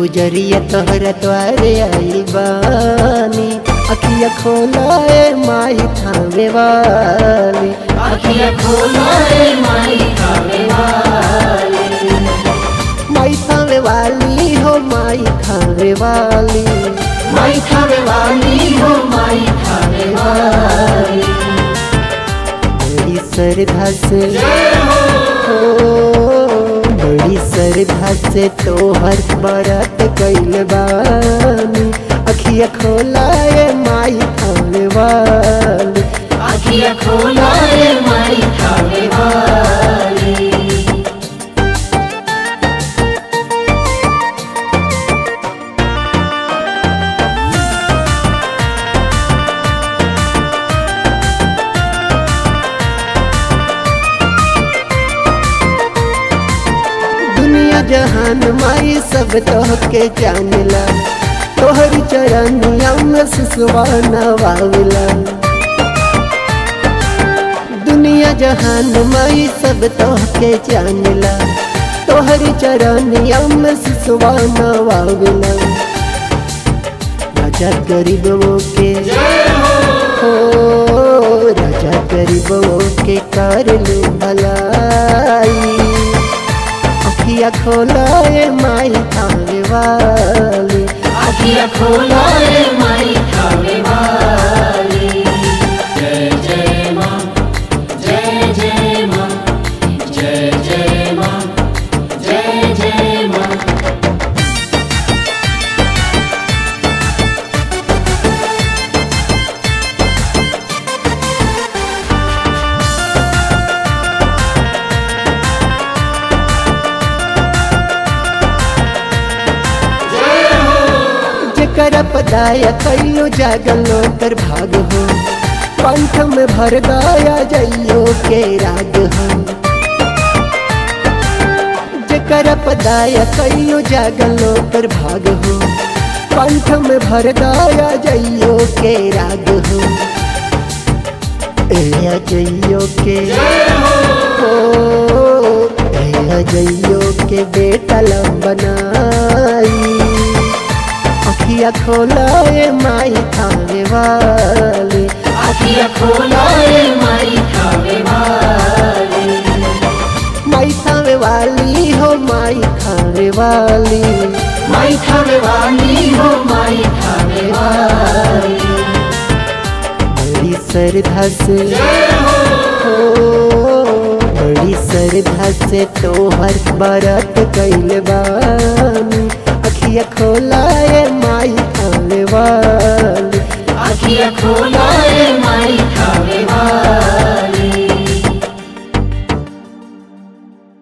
पुजरिया तोहरा द्वारे आई बानी अखिया खोलाए माई थामे वाली अखिया खोलो रे माई खावे वाली माई थामे वाली हो माई थामे वाली माई खावे वाली हो माई खावे वाली बड़ी श्रद्धा से हो बड़ी श्रद्धा से तोहर बरत कैल बानी अखिया खोलाए माई थामे वाली अखिया खोलो रे माई खावे वाली दुनिया जहान माई सब तोहके जानेला तोहर चरनिया में सुसवा नवावेला दुनिया जहान माई सब तोहके जानेला तोहर चरनिया में सुसवा नवावेला राजा गरीबों के हो राजा गरीबों के कर लू भलाई अखिया खोलाए माई थाने वाली अखिया खोलो रे माई खावे वाली जय जय माँ जय जय माँ जय जय माँ जय जय माँ जकर पदाया कैलो जागलो कर भाग हो कंठ में भर गाया जइयो के राग हो जकर पदाया कैलो जागलो कर भाग हो कंठ में भर गाया जइयो के राग हो ए जइयो के हो ए जइयो के बेटा लंबनाई अखिया खोलाए माई थाने वाली अखिया खोलो रे माई खावे वाली माई थाने वाली हो माई खाने वाली माई खावे वाली हो माई खावे वाली बड़ी श्रद्धा से हो बड़ी श्रद्धा से तोहर बरत कैल बानी अखिया खोलाए